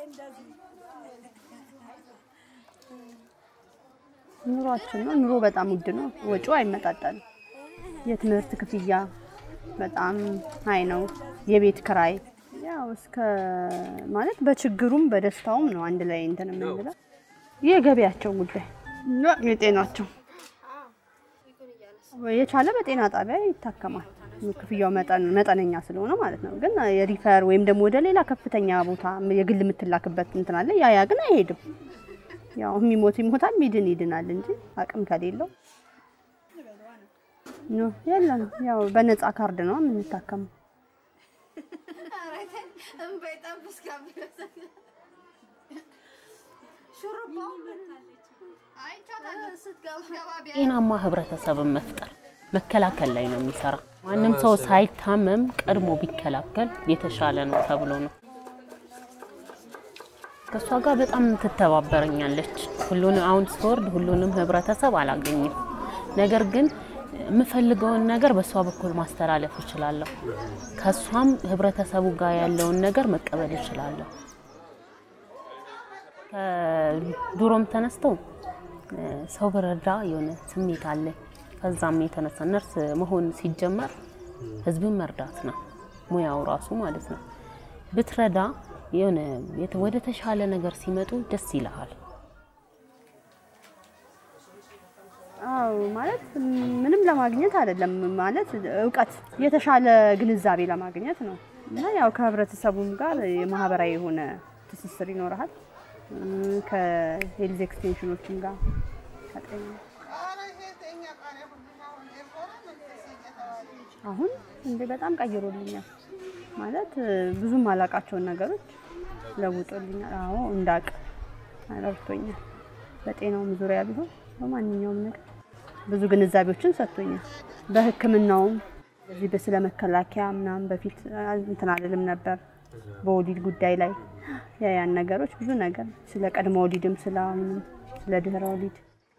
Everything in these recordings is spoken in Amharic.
ኑሯችን ነው። ኑሮ በጣም ውድ ነው። ወጪው አይመጣጠንም። የትምህርት ክፍያ በጣም ሀይ ነው። የቤት ክራይ ያው እስከ ማለት በችግሩም በደስታውም ነው አንድ ላይ እንትን የምንለው። የገቢያቸው ጉዳይ እና የጤናቸው የቻለ በጤና ጣቢያ ይታከማል። ክፍያው መጠን መጠነኛ ስለሆነ ማለት ነው። ግን የሪፈር ወይም ደግሞ ወደ ሌላ ከፍተኛ ቦታ የግል የምትላክበት እንትን አለ። ያ ያ ግን አይሄድም። ያው የሚሞት ይሞታል፣ ሚድን ይድናል እንጂ አቅም ከሌለው ኖ የለም። ያው በነፃ ካርድ ነው የምንታከመው። ጤናማ ህብረተሰብን መፍጠር መከላከል ላይ ነው የሚሰራ። ማንም ሰው ሳይታመም ቀድሞ ቢከላከል የተሻለ ነው ተብሎ ነው። ከእሷ ጋር በጣም ትተባበረኛለች። ሁሉንም አሁን ስወርድ ሁሉንም ህብረተሰብ አላገኝም። ነገር ግን የምፈልገውን ነገር በእሷ በኩል ማስተላለፍ እችላለሁ። ከእሷም ህብረተሰቡ ጋር ያለውን ነገር መቀበል እችላለሁ። ከድሮም ተነስተው ሰው በረዳ የሆነ ስሜት አለ። ከዛም የተነሳ ነርስ መሆን ሲጀመር ህዝብን መርዳት ነው ሙያው ራሱ ማለት ነው። ብትረዳ የሆነ ወደ ተሻለ ነገር ሲመጡ ደስ ይልሃል። አዎ ማለት ምንም ለማግኘት አይደለም፣ ማለት እውቀት የተሻለ ግንዛቤ ለማግኘት ነው። እና ያው ከህብረተሰቡም ጋር የማህበራዊ የሆነ ትስስር ይኖርሃል። ከሄልዝ ኤክስቴንሽኖችም ጋር ከጤና አሁን እንደ በጣም ቀይሮልኛል ማለት ብዙም አላቃቸውን ነገሮች ለውጦልኛል። አዎ እንዳቅ ረድቶኛል። በጤናውም ዙሪያ ቢሆን በማንኛውም ነገር ብዙ ግንዛቤዎችን ሰጥቶኛል። በሕክምናውም እዚህ በስለ መከላከያ ምናምን በፊት እንትን አልልም ነበር። በወሊድ ጉዳይ ላይ ያ ያን ነገሮች ብዙ ነገር ስለ ቀድሞ ወሊድም ስለ አሁንም ስለ ድህረ ወሊድ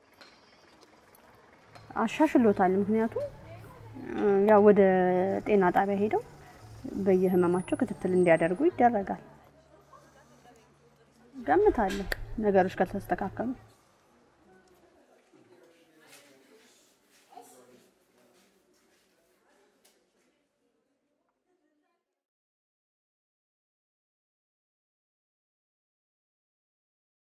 አሻሽሎታል። ምክንያቱም ያው ወደ ጤና ጣቢያ ሄደው በየህመማቸው ክትትል እንዲያደርጉ ይደረጋል። ገምታለሁ ነገሮች ካልተስተካከሉ